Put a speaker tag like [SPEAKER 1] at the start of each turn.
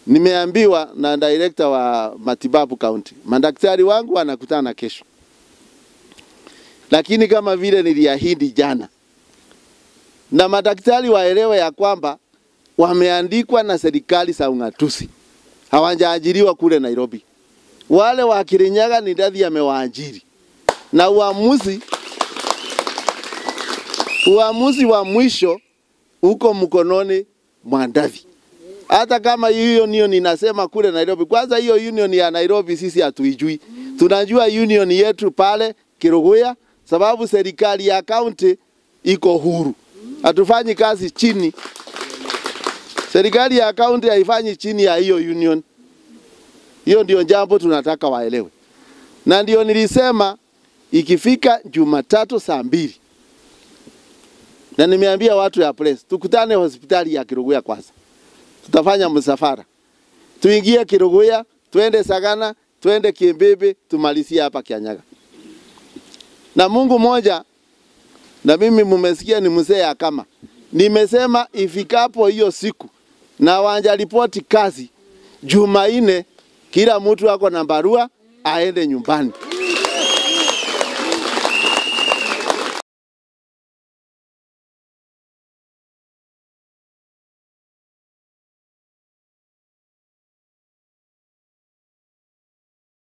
[SPEAKER 1] Nimeambiwa na director wa matibabu county, madaktari wangu wanakutana kesho, lakini kama vile niliahidi jana, na madaktari waelewe ya kwamba wameandikwa na serikali za ung'atuzi, hawajaajiriwa kule Nairobi. Wale wa Kirinyaga ni ndadhi amewaajiri, na uamuzi uamuzi wa mwisho uko mkononi mwa Ndavi. Hata kama hiyo union inasema kule Nairobi, kwanza hiyo union ya Nairobi sisi hatuijui. Tunajua union yetu pale Kiruguya, sababu serikali ya kaunti iko huru, hatufanyi kazi chini. Serikali ya kaunti haifanyi chini ya hiyo union. Hiyo ndio jambo tunataka waelewe, na ndio nilisema ikifika Jumatatu saa mbili na nimeambia watu ya press tukutane hospitali ya Kiruguya kwanza, tutafanya msafara tuingie Kiruguya, twende Sagana, twende Kimbebe, tumalizie hapa Kianyaga. Na Mungu moja, na mimi mumesikia ni mzee ya kama nimesema ifikapo hiyo siku na wanja ripoti kazi Jumanne, kila mtu ako na barua aende nyumbani.